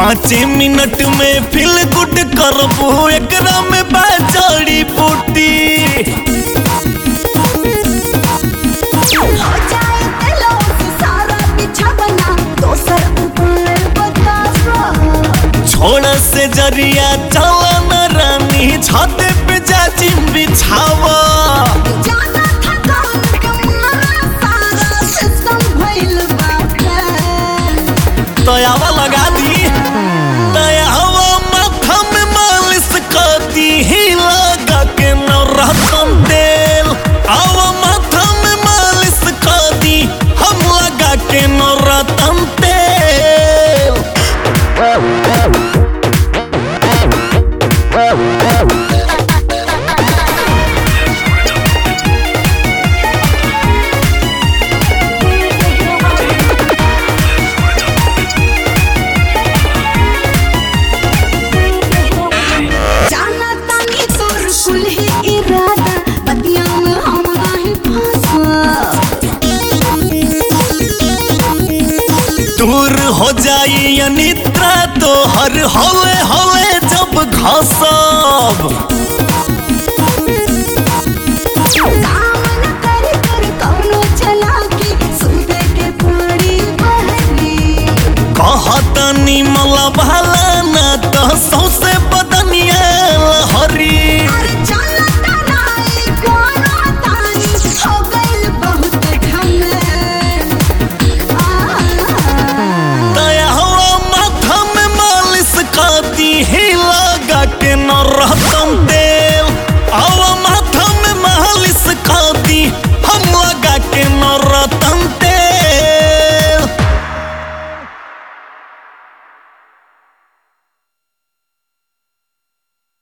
पाँच मिनट में feel good करबू एकरा में बा जड़ी बूटी हो जाए दिलों से सारा बिछावना दोसर ऊपर बतावा छोड़ से जरिया चला न रानी छत पे जा जिम बिछावा जाना था कौन कमारा सारा सिस्टम भइल बाटे दयावा लगा दी दयावा माथा में मालिश कर दी ही लगा के न रहतन तेल आवा माथा में मालिश कर दी हम लगा के न रहतन तेल जाना तानी तोर कुल ही इरादा बतिया में हम नहीं फंसा दूर हो जाई अनिद्रा तो हर हवे हवे जब घसब काम न कर कर कौनो चलाकी सूते के पड़ी बहरी कहतनी मला भाला